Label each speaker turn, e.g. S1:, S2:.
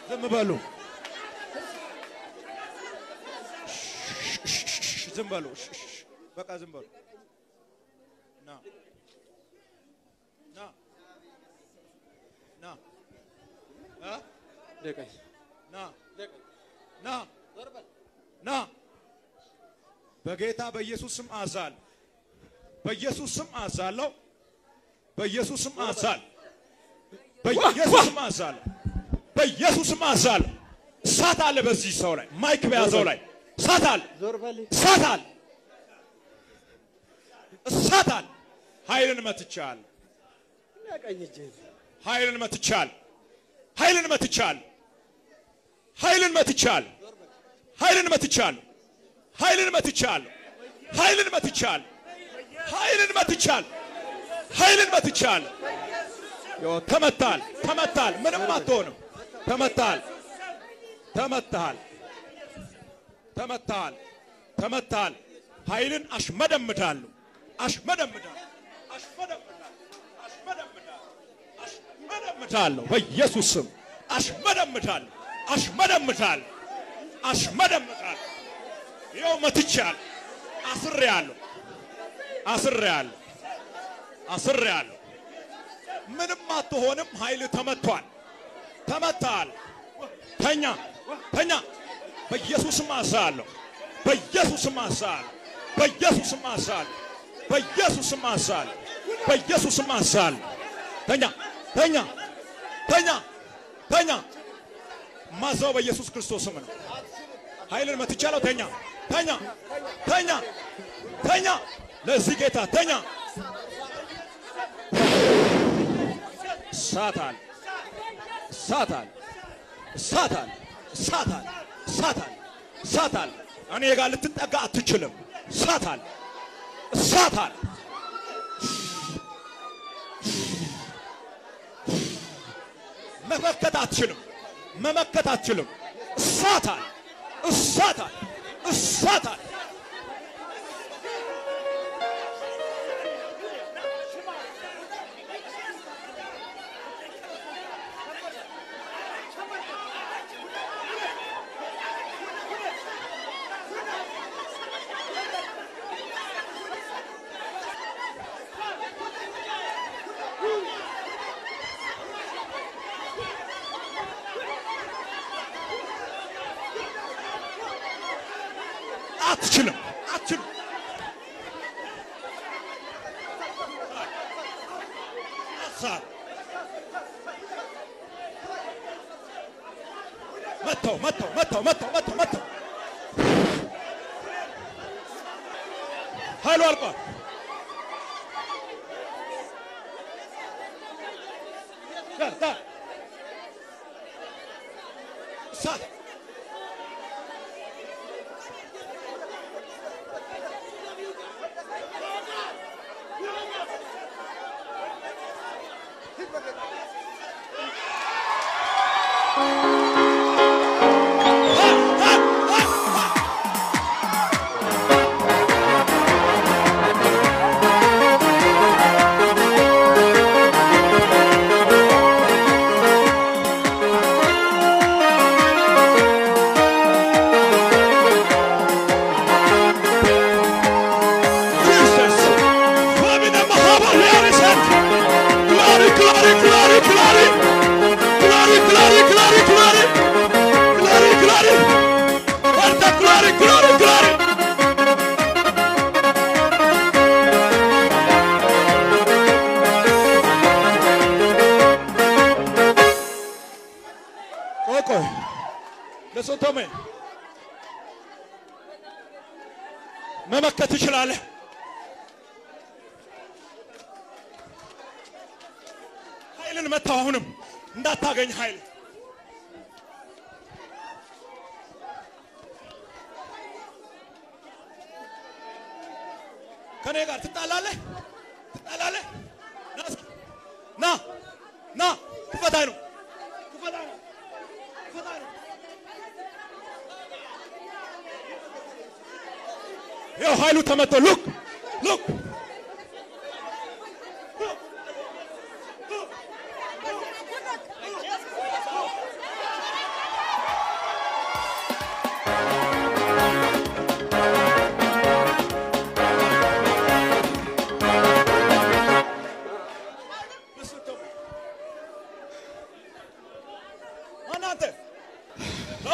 S1: ዝም በሉ ዝም በሉ በቃ ዝም በሉ ና ና ና እ
S2: ልቀኝ
S1: ና ና ና በጌታ በኢየሱስ ስም አዛል በኢየሱስ ስም አዛለሁ በኢየሱስ ስም አዛል በኢየሱስ ስም አዛለሁ በኢየሱስ ስም አዛለሁ እሳት አለ በዚህ ሰው ላይ ማይክ በያዘው ላይ እሳት አለ
S2: ዞር በል
S1: እሳት አለ እሳት አለ ኃይልን መትቻለሁ
S2: ቀኝ እጅህን
S1: ኃይልን መትቻለሁ ኃይልን መትቻለሁ ኃይልን መትቻለሁ ኃይልን መትቻለሁ ኃይልን መትቻለሁ ኃይልን መትቻለሁ ኃይልን መትቻለሁ ኃይልን መትቻለሁ ዮ ተመታል ተመታል ምንም አትሆንም ተመታል ተመታል ተመታል ተመታል ኃይልን አሽመደምዳለሁ አሽመደምዳለሁ አሽመደምዳለሁ አሽመደምዳለሁ አሽመደምዳለሁ በኢየሱስ ስም አሽመደምዳለሁ አሽመደምዳለሁ አሽመደምዳለሁ ይኸው መትቻለሁ አስሬያለሁ አስሬያለሁ አስሬያለሁ ምንም አትሆንም ኃይል ተመቷል ተመታል ተኛ ተኛ በኢየሱስም አዛለሁ በኢየሱስም አዛለሁ በኢየሱስም አዛለሁ በኢየሱስም አዛለሁ በኢየሱስም አዛለሁ ተኛ ተኛ ተኛ ተኛ ማዛው በኢየሱስ ክርስቶስ ስም ነው ኃይልን መትቻለሁ ተኛ ተኛ ተኛ ተኛ ለዚህ ጌታ ተኛ ሳታል ሳታል ሳታል ሳታል ሳታል ሳታል እኔ ጋር ልትጠጋ አትችልም ሳታል ሳታል መመከት አትችልም መመከት አትችልም እሳታል እሳታል እሳታል አትችልም አትችልም አሳር መተው መተው መተው መተው መተው መተው ኃይሉ አልቋል ዳር ዳር እሳት Jesus. Flamin' the Mahaba, Larry said, Glory, glory, glory, glory. Glory, glory, glory, glory. Glory, glory. What the glory, glory, glory. ቆይ ቆይ ለሶቶሜ መመከት ትችላለህ። ኃይልን መታው። አሁንም እንዳታገኝ ኃይል ከኔ ጋር ትጣላለህ፣ ትጣላለህ። ና እስኪ፣ ና ና፣ ክፈታኝ ነው፣ ክፈታኝ ነው፣ ክፈታኝ ነው። ይኸው ኃይሉ ተመቶ ሉክ ሉክ አንተ እ?